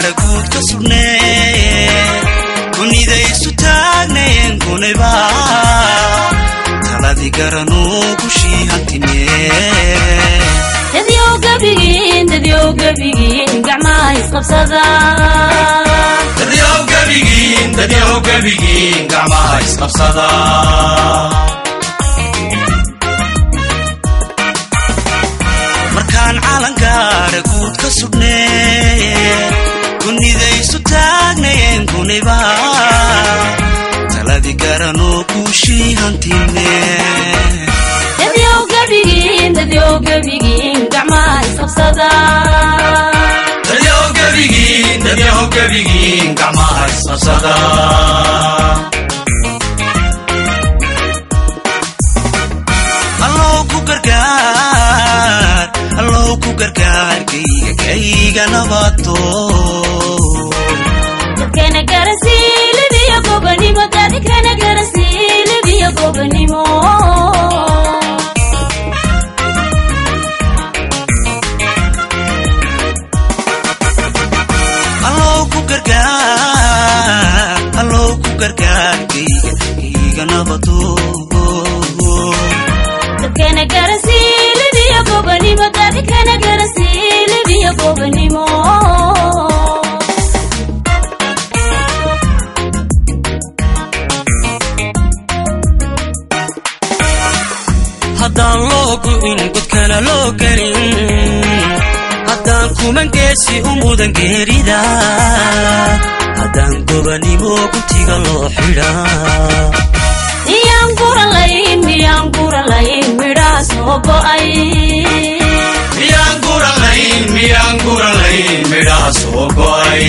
gaara guud ka sugnee kunidaysu taagnayeen kunayba taladii garanuu gushii hantinee dadyow gebigiin dadyow gebigiin gacmaha isqabsada dadyow gebigiin dadyow gebigiin gacmaha isqabsada markaan calangaara guud ka sugnee kunidaysu taagnayeen kunayba taladii garanuu guushii hantinee dadyow gebigiin dadyow gebigiin gacmaha isqabsada dadyow gebigiin dadyow gebigiin gacmaha isqabsada allow ku gargaar allow ku gargaar kayga kayga nabato dadkana garasiilibiyo gobanimo dadkana garasiilibiyo gobanimo allow ku gargaar allow ku gargaar kayga kayga nabato dadkana garasiilibiyo gobanimo dadkana garasiilibiyo gobanimo haddaan loo gu'in godkana loo gelin haddaan kuman geesi u mudan geerida haddaan gobanimo guntiga loo xidhaa miyaan guralayn miyaan guralayn midhaha soo go'ay miyaan guralayn miyaan guralayn midhaha soo go'ay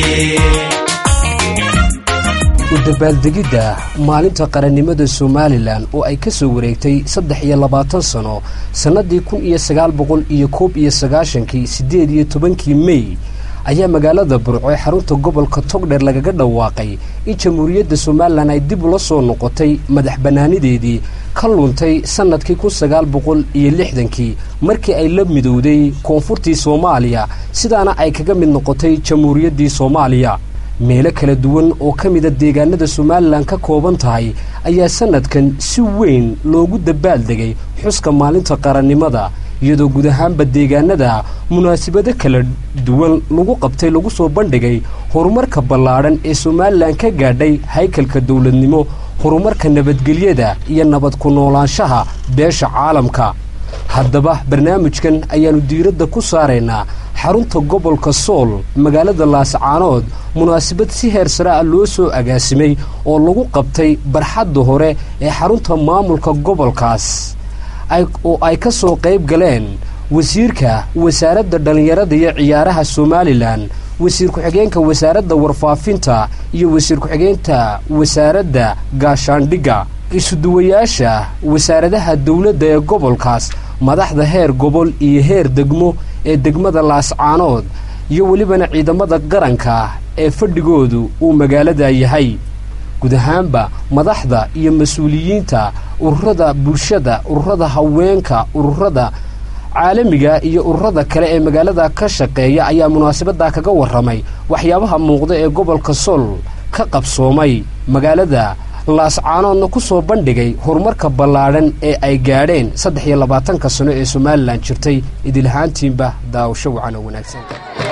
u dabaaldegidda maalinta qarannimada somalilan oo ay ka soo wareegtay saddex iyo labaatan sano sannadii kun iyo sagaal boqol iyo koob iyo sagaashankii siddeed iyo tobankii mey ayaa magaalada burco ee xarunta gobolka togdheer lagaga dhawaaqay in jamhuuriyadda somalilan ay dib ula soo noqotay madax bannaanideedii ka luntay sannadkii kun sagaal boqol iyo lixdankii markii ay la midowday koonfurtii soomaaliya sidaana ay kaga mid noqotay jamhuuriyaddii soomaaliya meelo kala duwan oo ka mida deegaanada somalilan ka kooban tahay ayaa sannadkan si weyn loogu dabaaldegay xuska maalinta qarannimada iyadoo guud ahaanba deegaanada munaasabado kala duwan lagu qabtay lagu soo bandhigay horumarka ballaadhan ee somalilan ka gaadhay haykalka dowladnimo horumarka nabadgelyada iyo nabad ku noolaanshaha beesha caalamka haddaba barnaamijkan ayaannu diiradda ku saaraynaa xarunta gobolka sool magaalada laascaanood munaasabad si heer sare ah loo soo agaasimay oo lagu qabtay barxadda hore ee xarunta maamulka gobolkaas oo ay ka soo qayb galeen wasiirka wasaaradda dhallinyarada iyo ciyaaraha somalilan wasiir ku-xigeenka wasaaradda warfaafinta iyo wasiir ku-xigeenka wasaaradda gaashaandhigga isuduwayaasha wasaaradaha dowladda ee gobolkaas madaxda heer gobol iyo heer degmo ee degmada laascaanood iyo welibana ciidamada qaranka ee fadhigoodu uu magaalada yahay guud ahaanba madaxda iyo mas-uuliyiinta ururada bulshada ururada haweenka ururada caalamiga iyo ururada kale ee magaalada ka shaqeeya ayaa munaasabadda kaga warramay waxyaabaha muuqda ee gobolka sool ka qabsoomay magaalada laascaanoodna ku soo bandhigay horumarka ballaadhan ee ay gaadheen saddex iyo labaatanka sano ee somalilan jirtay idilahaantiinba daawasho wacan oo wanaagsan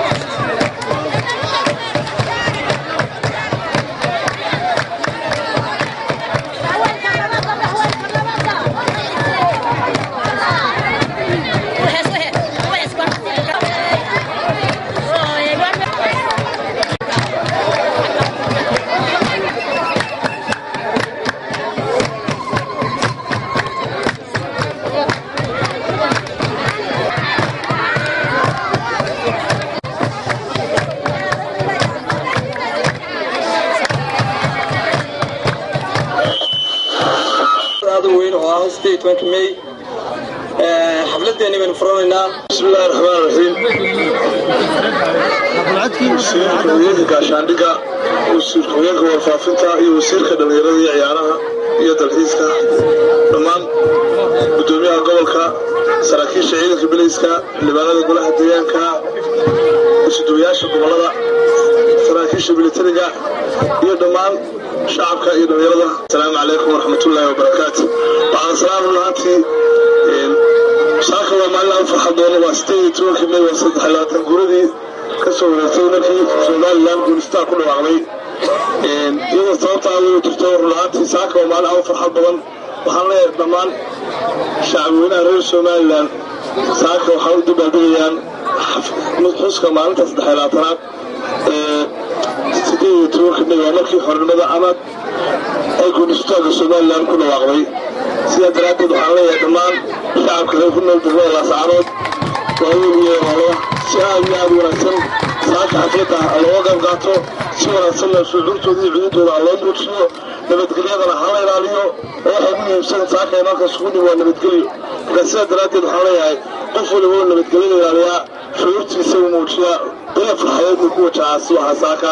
may xafladeeni baynu furanaynaa bismillahi raxmaan raxiim wasiirka haweenka gaashaandhigga wasiirka haweenka warfaafinta iyo wasiirka dhallinyarada iyo ciyaaraha iyo dalxiiska dhammaan gudoomiyaha gobolka saraakiisha ciidanka bilayska xildhibaanada golaha deegaanka isuduwayaasha gobolada saraakiisha militariga iyo dhammaan shacabka iyo dhallinyarada asalaamu calaykum waraxmatullaahi wabarakaatu waxaan salaam lahaantii saaka waa maalin aan farxad doono waa sideed iyo tobankii may waa saddex iyo labaatan guuradii ka soo wareegtay markii somalilan guulistaa ku dhawaaqday iyadoo sababta aad ugu jirto run lahaantii saaka waa maalin aan farxad badan waxaan leeyahay dhammaan shacabweynaha reer somalilan saaka waxaa u dabaaldegayaan xuska maalinta saddex iyo labaatanaad ee sideed iyo tobanka may waa markii xornimada ama ay guulistooga somalilan ku dhawaaqday sidaa daraaddeed waxaan leeyahay dhammaan shacabka reer ku nool degmada laascaanood waaweyn iyo hoola si aad iyo aad wanaagsan saaka xafiyadda looga qayb qaato si wanaagsanna shucuurtooda iyo cududooda ha loo muujiyo nabadgelyadana ha la ilaaliyo oo waxay ugu muhiimsan saaka imaanka isugu dhib waa nabadgelyo marka sidaa daraaddeed waxaan leeyahay qof waliba oo nabadgelyada ilaaliyaa shucuurtiisa uu muujiyaa daya farxadeed uu ku wajahaa si waxaa saaka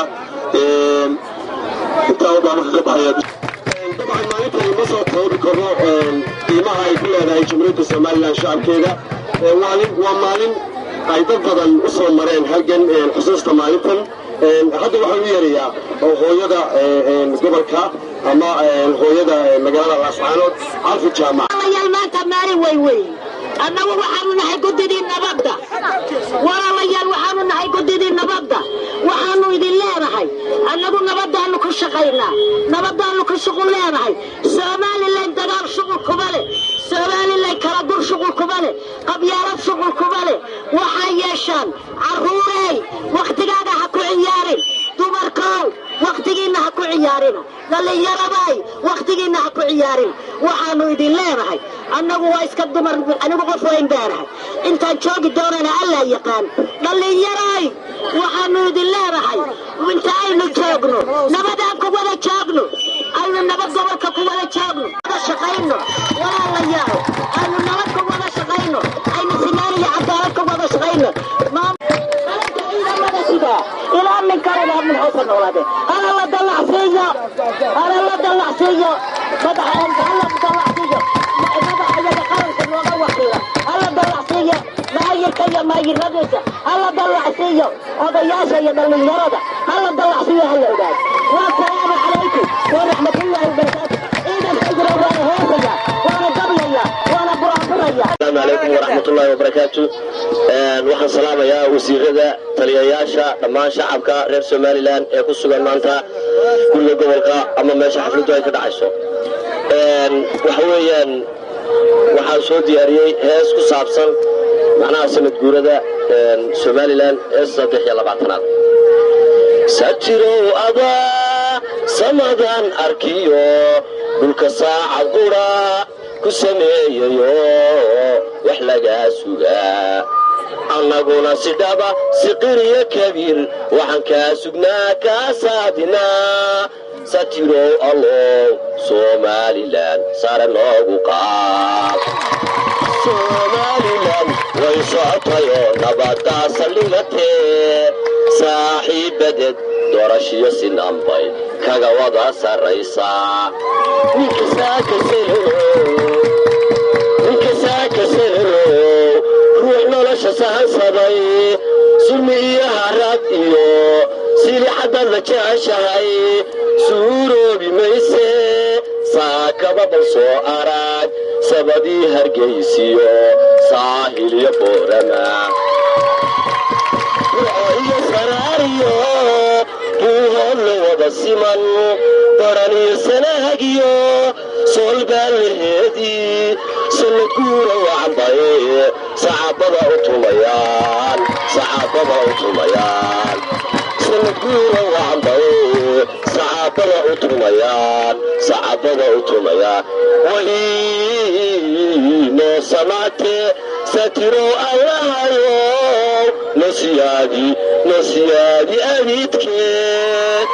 intaa ubaa marka ka baxaya dabcan maalintani ma soo koobi karno qiimaha ay ku leedahay jumhuuriyadda somalilan shacabkeeda waa maalin ay dad badan u soo mareen halgan xusuusta maalintan hadda waxaan u yeerayaa hooyada gobolka ama hooyada magaalada laascaanood calfi jaamac walaalayaal maanta maalin wey wey annagu waxaanu nahay guddidii nabadda walaalayaal waxaanu nahay guddidii nabadda waxaanu idin leenahay annagu nabadaanu ku shaqaynaa nabadaanu ku shuqul leenahay somalilan dagaal shuqul kuma leh somalilan kala gur shuqul kuma leh qabyaalad shuqul kuma leh waxay yeeshaan carruurey wakhtigaaga ha ku ciyaarin dumarkow wakhtigiinna ha ku ciyaarina dhallinyaraday wakhtigiinna ha ku ciyaarin waxaanu idin leenahay annagu waa iska dumar anigu qof weyn baanahay intaan joogi doonana allaa yaqaan dhallinyaray waxaanu idin leenahay inta aynu joogno nabadaan ku wada joogno aynu nabad gobolka ku wada joogno wada shaqayno walaalayaal aynu nabad ku wada shaqayno aynu sinaan iyo cadaalad ku wada shaqayno ilaa min kalena min hoosa noolaade hala la dallacsiiyo hala la dallacsiiyo madaxa hala dallacsiiyo madaxayaga qaranka nooga wakiila hala dallacsiiyo maayirka iyo maayiradiisa hala dallacsiiyo odayaasha iyo dhallinyarada hala dallacsiiyo hala ogaad wasalaamu calaykum waraxmatullaahi wabarakaatu ciidan xijra waana heesaya waana gablaya waana buraanburaya asalaamu calaykum waraxmatullaahi wabarakaatu waxaan salaamayaa wasiirada taliyayaasha dhammaan shacabka reer somalilan ee ku sugan maanta guriga gobolka ama meesha xafladdu ay ka dhacayso waxa weeyaan waxaan soo diyaariyey hees ku saabsan macnaha sanad guurada somalilan ee saddex iyo labaatanaad sajirow adaa samadan arkiyo dhulka saacad qura ku sameeyayo wax lagaa sugaa annaguna si dhaba siqiriyo kabiir waxaan kaa sugnaa kaa saadinaa satirow allow somalilan sare noogu qaad somalilan way socotayoo nabaddaa saldhigatee saaxiibadeed doorashiyo sinanbay kaga wada sarraysaa ninka saakaselero ruux nolosha sahansaday sulmi iyo harad iyo silixadad la jeceshahay suuroobi mayse saakaba bal soo arag sabadii hargaysiyo saahil iyo boorama iyo saraariyo buuhoodla wada siman baran iyo sanaagiyo soolbaalleheedii sanad guura wacbaye sacaabada u tumayaan sacaabada u tumayaan sanad guura wacbaye sacaabada u tumayaan sacaabada u tumayaan wahiinoo samaate satiro allahayo nasiyaadi nasiyaadi abidkeed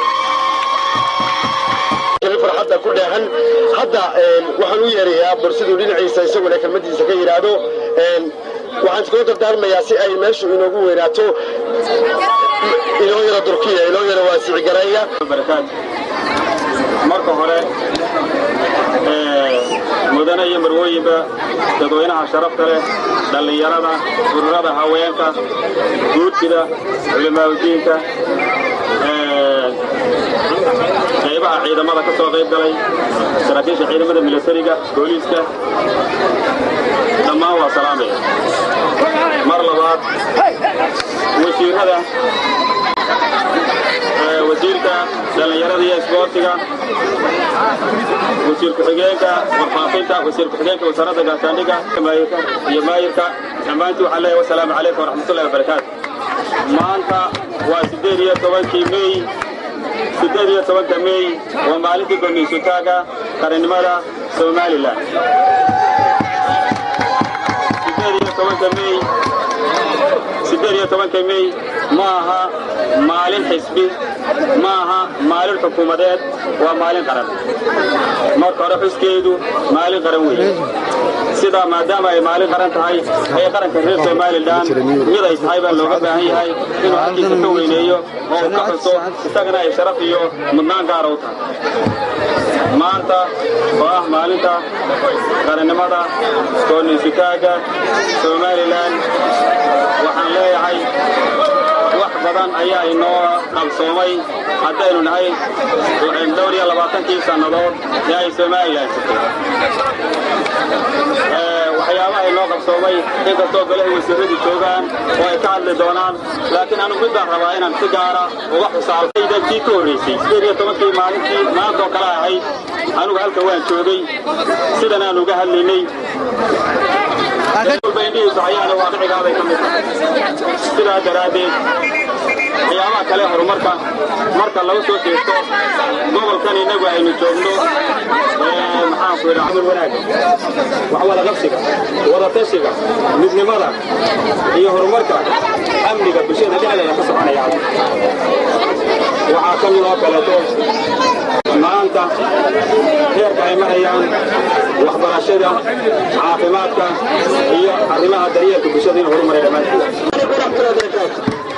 farxadda ku dheehan hadda waxaan u yeerayaa borsiduu dhinaciisa isaguna kelmadiisa ka yidhaahdo waxaan iskula dardaarmayaa si ay meeshu inoogu weynaato inoo yara durkiya inoo yara waasicigareeya marka hore mudane iyo marwooyinba dadweynaha sharafta leh dhallinyarada ururada haweenka guurtida culimaadudiinka qaybaha ciidamada ka soo qayb galay saraakiisha ciidamada milatariga booliiska dhammaan waa salaamaya mar labaad wasiirada wasiirka dhallinyarada iyo isboortiga wasiir ku-xigeenka warfaafinta wasiir ku-xigeenka wasaaradda gaashaandhiga iyo maayirka dhammaantii waxaan leeyahay wasalaamu calaykum waraxmatullahi wabarakaatu maanta waa siddeed iyo tobankii mey siddeed iyo tobanka mey waa maalintii gomiysuutaaga qarannimada somalilan siddeed iyo tobanka mey siddeed iyo tobanka mey ma aha maalin xisbi ma aha maalin xukuumadeed waa maalin qaran marka hore xuskeedu maalin qaran weeye sidaa maadaama ay maalin qaran tahay ay qaranka reer somalilan mid ay tahay baa looga baahan yahay inuu xaggiisa ka weyneeyo oo uu ka xuso isagana ay sharaf iyo mudnaan gaara u tahay maanta oo ah maalinta qarannimada kooniisutaaga somalilan waxaan leeyahay wax badan ayaa inoo qabsoomay haddaynu nahay dhowr iyo labaatankii sannadood ee ay somalilan jirtay waxyaabaha inoo qabsoomay inkastoo golaha wasiiradu joogaan oo ay ka hadli doonaan laakiin anu mid baan rabaa inaan si gaara uga xusaaltayda kii ka horraysay sideed iyo tobankii maalintii maantoo kale ahayd anugu halka waan joogay sidan aan uga hadlaynay walba indhihiisu hayaana waaqicigaaday ka mid tahay sidaa daraaddeed waxyaabaha kale horumarka marka laga soo jeesto gobolkan innagu aynu joogno maxaanku yidhaa camal wanaag wax wada qabsiga wada tashiga midnimada iyo horumarka amniga bulshada dhexdeeda ka soconaya waxaa ka mid oo kaleeto maanta heerka ay marayaan waxbarashada caafimaadka iyo arrimaha daryeelka bulshada in horumaray dhammaanteed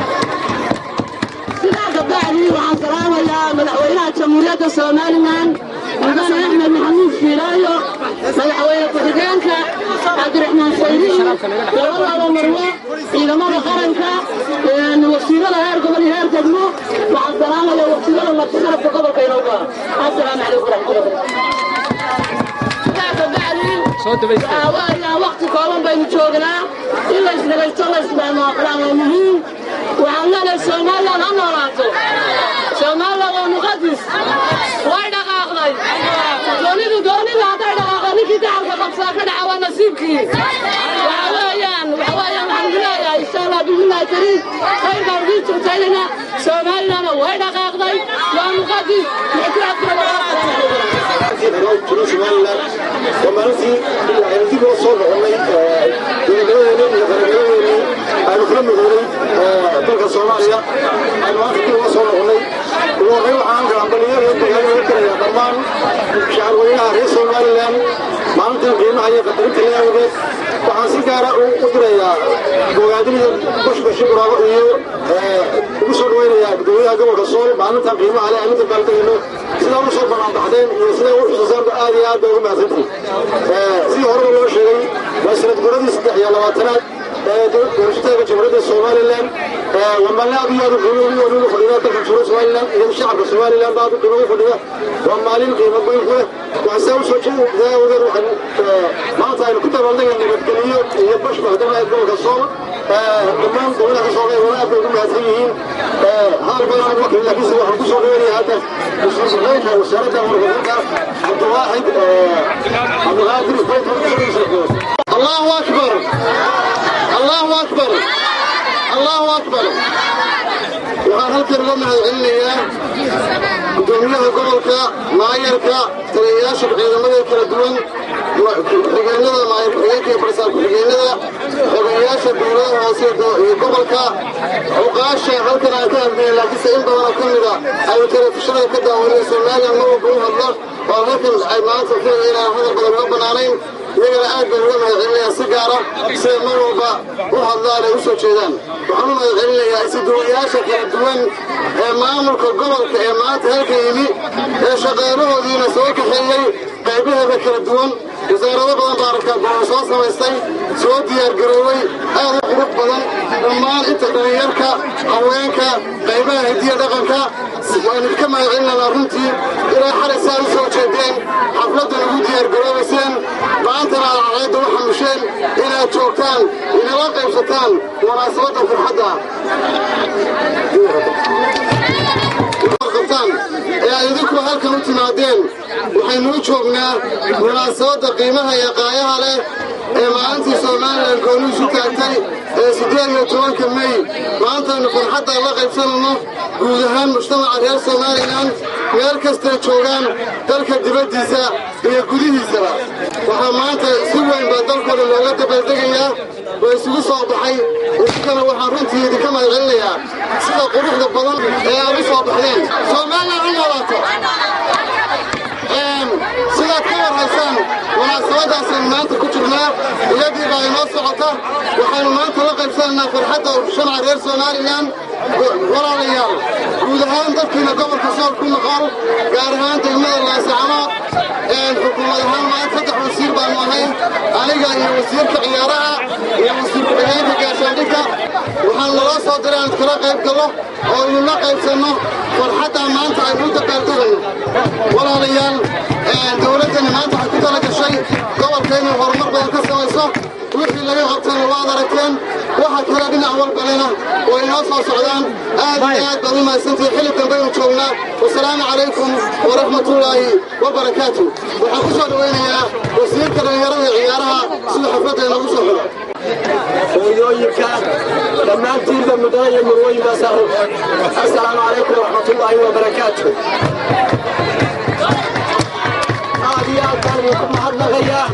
sidaa gabdhacdii waxaan salaamayaa madaxweynaha jamhuuriyadda somalilan mudane axmed maxamuud fiilaayo madaxweyne ku-xigeenka cabdiraxmaan sayriin labadaaba marwe ciidamada qaranka wasiirada heer gobol iyo heer degmo waxaan salaamayaa wasiirada martisalabka gobolka inooga assalaamu calaykum waraxmatullahi waqti kooban baynu joognaa in laysnagaysto laysmaamaqlaan waa muhiim waxaan leenahay somalilan ha noolaato somalilan waa muqadis way dhaqaaqday doonidu doonida hadday dhaqaaqo ninkii dacalka qabsaa ka dhaca waa nasiibkii waxa weeyaan waxa weeyaan waxaan ku leeyahay insha allah bismillahi kariim khayr baan udiin jirtaynayna somalilan way dhaqaaqday waa muqadis somalilan waa maalintii aynu dib uga soo noqonnay dowladnimadeeni iyo qarannimadadeeni aynu kula midoonay dalka soomaaliya aynu maanta dib uga soo noqonnay ugu horreyn waxaan halkan ambaliyaha dagaalada u dirayaa dhammaan shacabweynaha reer somalilan maalintan qiimaha iyo qadarinta le awgeed waxaan si gaara u dirayaa bogaadinida bashbashi buraabo iyo ugu soo dhaweynayaa gudoomiyaha gobolka sool maalintan qiimaha le aynu dabaaldegayno sidaa u soo banaanbaxdeen iyo sidaa u xusuusaanba aad iyo aad bay ugu mahadsantihin sidii horeba loo sheegay waa sanad guradii saddex iyo labaatanaad ee doorashataga jamhuuriyadda somalilan waa maalin aad iyo aad u qiimo weyn ugu fadhida dalka jamhuuriyadda somalilan iyo shacabka somalilan ba aad u qiimo ugu fadhida waa maalin qiimo weyn ku leh waxaan saa u soo jeedaa awgeed waxaan maanta aynu ku dabaaldegay nabadgeliyo iyo bashba haddana gobolka sool dhammaan dowladaha ka soo qeybgala aad bay ugu mahadsan yihiin hadal badan ugu wakil laakiinse waxaan ku soo dhaweynaya hadda mas-uulka wasaaradda warfaafinta cabdiwaaxid cabdiqaadir allahu akbar allahu akbar allahu akbar waxaan halkan uga mahad celinayaa gudoomiyaha gobolka maayarka taliyayaasha ciidamada kala duwan ku-xigeenada maayar ku-xigeenka iyo barsaar ku-xigeenada xogeyaasha dowladaha hoose iyo gobolka cuqaasha halkan aan ka hadlayn laakiinse in badan oo ka mida ay telefishinada ka daawaneen somalilan ma walba u hadla oo halkan ay maanta filaga inaan hadal badan uga bannaanayn iyagana aad baan uga mahad celinayaa si gaara siday mar walba u hadlaan ay u soo jeedaan waxaan u mahad celinayaa isuduwayaasha kala duwan ee maamulka gobolka ee maanta halka yimi ee shaqaalahoodiina soo kaxeeyey qaybaheeda kala duwan wasaarado badan baa arkaa gool soo samaystay soo diyaargaroowey aad u qurux badan dhammaan inta dhalinyarka haweenka qaybaha hidiya dhaqanka waan idinka mahadcelinanaa runtii ilaa xalaysaa u soo jeedeen xafladda ugu diyaargaroobayseen maantana aad cadceedda u xamusheen inaad joogtaan inala qaybsataan munaasabadda farxadda qabtaan ee aad idinku halkan u timaadeen waxaynu u joognaa munaasabadda qiimaha iyo qaayaha leh ee maalintii somalilan gooni isu taagtay ee siddeed iyo tobanka mey maantaynu farxadda la qaybsanayno guud ahaan mujtamaca reer somalilan meel kastay joogaan dalka dibaddiisa iyo gudihiisaba waxaa maanta si weyn baa dalkooda looga dabaaldegayaa oo isugu soo baxay idinkana waxaan runtii idinka mahadcelinayaa sida quruxda badan ee aad u soo baxdeen somalilan u noolaato sidaad ka warhaysaan munaasabadaasaynu maanta ku jirnaa iyadii baa inoo socota waxaynu maanta la qaybsanaynaa farxadda shamaca reer somalilan walaalayaal guud ahaan dadkiina gobolka sool ku noqol gaar ahaan degmada laasacanood xukuumad ahaan maanta saddex wasiir baanu ahay aniga iyo wasiirka ciyaaraha iyo wasiir ku-xigeenka gaashaandhigka waxaan naloo soo diray aan iskala qayb gallo oo idinla qaybsanno farxaddaa maanta aynu u dabaaldegayno walaalayaal dowladdani maanta waxay ku tala gashay gobolka inay horumar badan ka samayso wixii laga qabtana waad aragteen waxa kale dhinac walbalena way inoo soo socdaan aad iyo aad baad u mahadsantihi xilli dambaynu joognaa wasalaamu calaykum waraxmatullaahi wabarakaatu waxaan ku soo dhowaynayaa wasiirka dhallinyarada iyo ciyaaraha sida xafladda inoogu soo xigo hooyooyinka dhammaantiinba mudana iyo murwooyinkaa saaran assalaamu calaykum waraxmatullaahi wabarakaatu aad iyo aad baan idinku mahadnaqayaa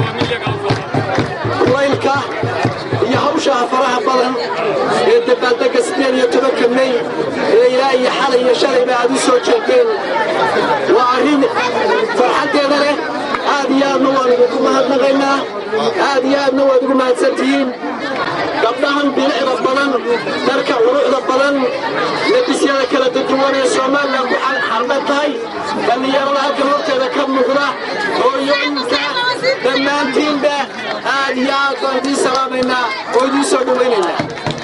kulaylka iyo hawshaha faraha badan ee dabaaldegga siddeed iyo tobanka mey ee ilaa iyo xalay iyo shalayba aad u soo jeedeen waa arrin farxaddeeda leh aad iyo aadna waan idinku mahadnaqaynaa aad iyo aadna waad ugu mahadsantihiin gabdhahan bilicda badan dharka quruxda badan lebisyada kala duduwan ee somalilan ku xalqan tahay dhallinyarada halkan horteeda ka muuqda hooyooyinka dhammaantiinba aad iyo aad baan idiin salaamaynaa oo idiin soo dhowaynaynaa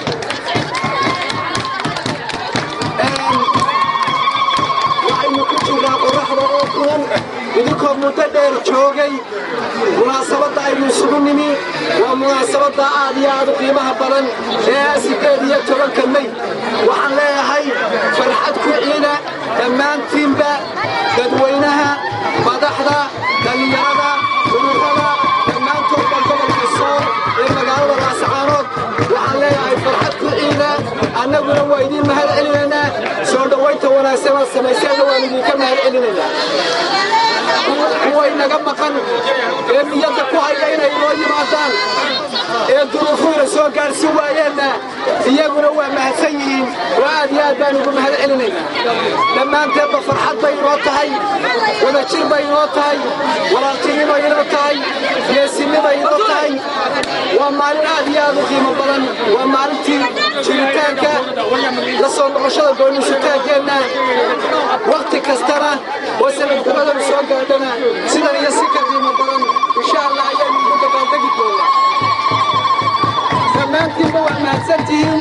waxaynu ku jirnaa qoraxda oo kulan idinkoo muddo dheer joogay munaasabadda aynu isugu nimi waa munaasabadda aad iyo aad u qiimaha badan ee siddeed iyo tobanka mey waxaan leeyahay farxad ku ciida dhammaantiinba dadweynaha madaxda dhallinyarada ururada dhammaantoodba gobolka sool ee magaalada laascaanood waxaan leeyahay farxad ku ciida annaguna waa idiin mahad celinaynaa soo dhowaynta wanaagsan aad samayseenna waan idinka mahad celinaynaa kuway naga maqan ee niyadda ku haya inay inoo yimaadaan ee duruufuhuna soo gaadhsi waayeenna iyaguna waa mahadsan yihiin oo aad iyo aad baan ugu mahad celinaynaa dhammaanteedba farxad bay inoo tahay wadajir bay inoo tahay walaaltinimay inoo tahay geesinimay inoo tahay waa maalin aad iyo aad u qiimo badan waa maalintii jiritaanka la soo noqoshada gooniisutaankeenna wakhti kastana oo sanadgumadanu soo gaadhana sidan iyo si ka qiimo badan insha allah ayaynu ugu dabaaldegi doonaa dhammaantiinba waa mahadsantihiin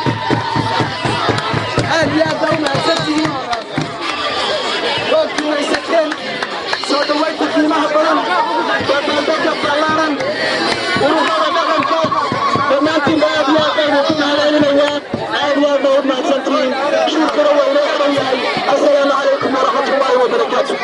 aad iyo aad baa u mahadsantihiin waad guulaysateen soo dhowaynta qiimaha badan dabaaldega ballaaran ururada dhaqankood dhammaantiinba aad iyo aad baynu ku mahadcelinayaa aad iyo aad baa u mahadsantihiin shirkana waa inoo xiran yahay assalaamu calaykum waraxmatullaahi wabarakaatu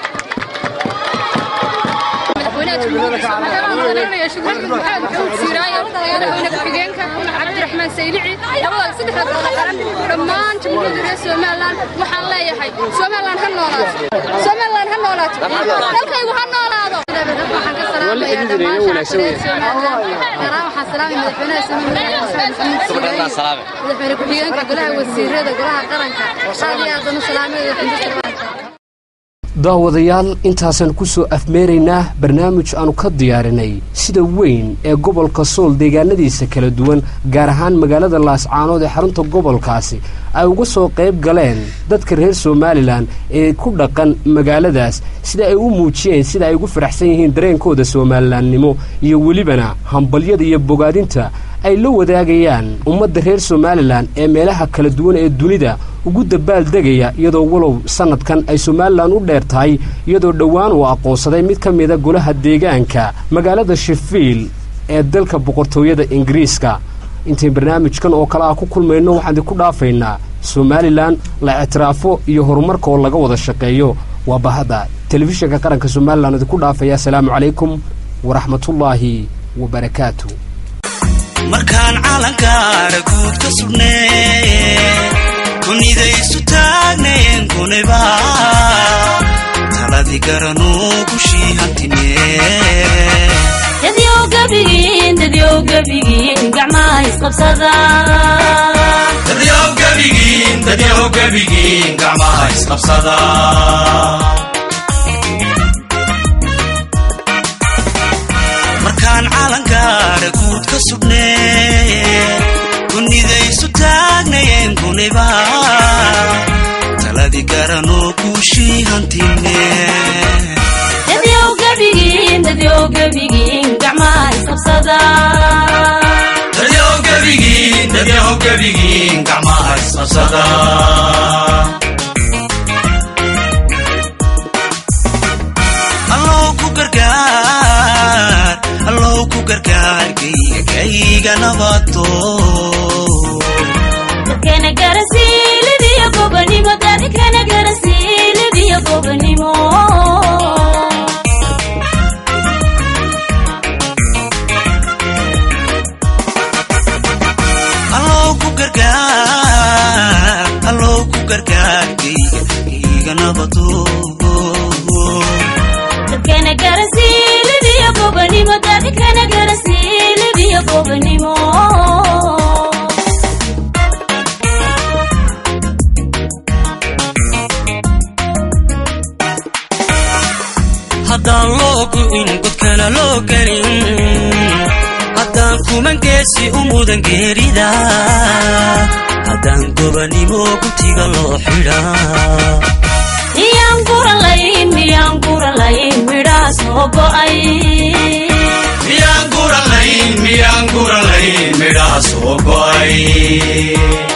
cabdiraxmaan saylici labada saddexda gobol qaran dhammaan jamhuuriyadda reer somalilan waxaan leeyahay somalilan ha noolaato somalilan ha noolaato dalkaygu ha noolaado waxaan ka salaamayaa dhammaan shacabka reer somalilan garaan waxaan salaamay madaxweynaha somalilan madaxweyne ku-xigeenka golaha wasiirada golaha qaranka aad iyo aad baan u salaamay daawadayaal intaasaan ku soo afmeeraynaa barnaamij aanu ka diyaarinay sida weyn ee gobolka sool deegaanadiisa kala duwan gaar ahaan magaalada laascaanood ee xarunta gobolkaasi ay uga soo qayb galeen dadka reer somalilan ee ku dhaqan magaaladaas sida ay u muujiyeen sida ay ugu faraxsan yihiin dareenkooda somalilaannimo iyo welibana hambalyada iyo bogaadinta ay la wadaagayaan ummadda reer somalilan ee meelaha kala duwan ee dunida ugu dabaaldegaya iyadoo walow sannadkan ay somalilan u dheer tahay iyadoo dhowaan uu aqoonsaday mid ka mida golaha deegaanka magaalada shefiil ee dalka boqortooyada ingiriiska intayn barnaamijkan oo kale ah ku kulmayno waxaan idinku dhaafaynaa somalilan la ictiraafo iyo horumarka oo laga wada shaqeeyo waa bahadda telefishinka qaranka somalilan idinku dhaafaya asalaamu calaykum waraxmatullaahi wabarakaatu markaan calankaara guud ka sugnee kunidaysu taagnayen kunayba taladii garanuu gushii hantinee dadyow gebigiin dadyow gebigiin gacmaha isqabsada dadyow gebigiin dadyow gebigiin gacmaha isqabsada markaan calankaara guud ka sugnee kunidaysu taagnayeen kunayba taladii garanuu guushii hantinee dadyow gebigiin dadyow gebigiin gacmaha isqabsada dadyow gebigiin dadyow gebigiin gacmaha isqabsada allow ku gargaar allow ku gargaar kayga kayga nabato dadkana garasiilibiyo gobanimo dadkana garasiilibiyo gobanimo allow ku gargaar allow ku gargaar kayga kayga nabato dadkana garasiilibiyo gobanimo dadkana garasiilibiyo gobanimo haddaan loo gu'in godkana loo gelin haddaan kuman geesi u mudan geerida haddaan gobanimo gutiga loo xidhaa miyaan guralayn miyaan guralayn midhaha soo go'ay miyaan guralayn miyaan guralayn midhaha soo go'ay